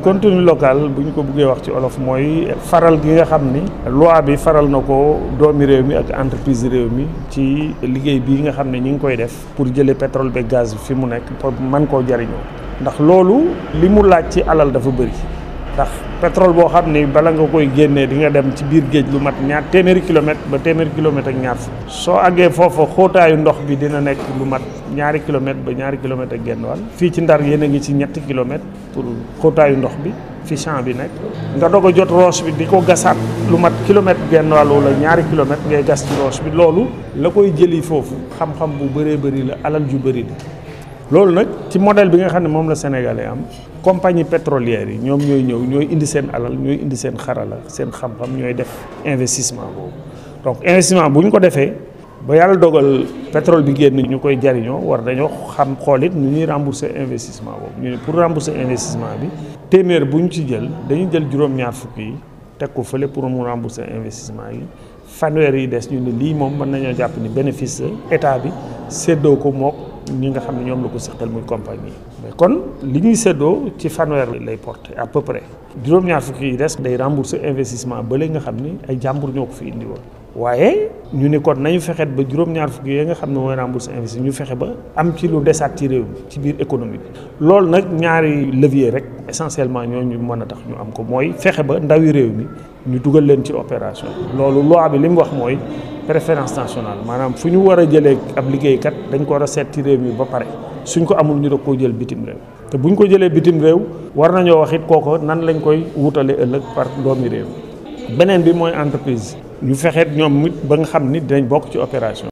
contenu local bu ñu ko buggee wax ci olof mooy faral gi nga xam ni loi bi faral na ko doomi réew mi ak entreprise réew mi ci liggéey bii nga xam ne ñi ngi koy def pour jëlee pétrole be gaz bi fi mu nekk pour mën koo jariñoo ndax loolu li mu laaj ci alal dafa bëri ndax pétrole boo xam ni bala nga koy génnee di nga dem ci biir géej lu mat ñaar téeméeri kilomètre ba téeméeri kilomètre ak ñaar fukk soo àggee foofa xóotaayu ndox bi dina nekk lu mat ñaari kilomètre ba ñaari kilomètre ak genn wàll fii ci ndar yéen a ngi ci ñetti kilomètre pour xóotaayu ndox bi fi champ bi nekk nga doog a jot roche bi di ko gasaat lu mat kilomètre genn wàll wala ñaari kilomètre ngay gas ci roche bi loolu la koy jëli foofu xam-xam bu bëree bëri la alal ju bëri la loolu nag ci modèle bi nga xam ne moom la sénégalais am compagnie pétrolière yi ñoom ñooy ñëw ñooy indi seen alal ñooy indi seen xarala seen xam-xam ñooy def investissement boobu donc investissement bu ñu ko defee ba yàlla dogal pétrole bi génn ñu koy jariñoo war dañoo xam xoolit nu ñuy rembourser investissement boobu ñu ne pour rembourser investissement bi téeméer bu ñu ci jël dañuy jël juróom-ñaar fukk yi teg ko fële pour mu rembourser investissement yi fanweer yi des ñu ne lii moom mën nañoo jàpp ni bénéfice état bi séddoo ko mook ñi nga xam ne ñoom la ko seqal muy compagnie mais kon li ñuy séddoo ci fanweer lay porté à peu près juróom-ñaar fukki yi des day rembourser investissement ba léegi nga xam ni ay jàmbur ñoo ko fi indi woon waaye ñu ni kon nañu fexeet ba juróom-ñaar fukki yi nga xam ne mooy rembourser investissement ñu fexe ba am ci lu desaat ci réew mi ci biir économie bi loolu nag ñaari levier rek essentiellement ñooñu mën a tax ñu am ko mooy fexe ba ndawi réew mi ñu dugal leen ci opération loolu loi bi li mu wax mooy préférence nationale maanaam fu ñu war a jëlee ab liggéeykat dañ ko war a seet ci réew mi ba pare suñ ko amul ñu da koo jël bitim réew te buñ ko jëlee bitim réew war nañoo wax it kooko nan lañ koy wutale ëllëg par doomi réew beneen bi mooy entreprise ñu fexeet ñoom it ba nga xam ni dinañ bokk ci opération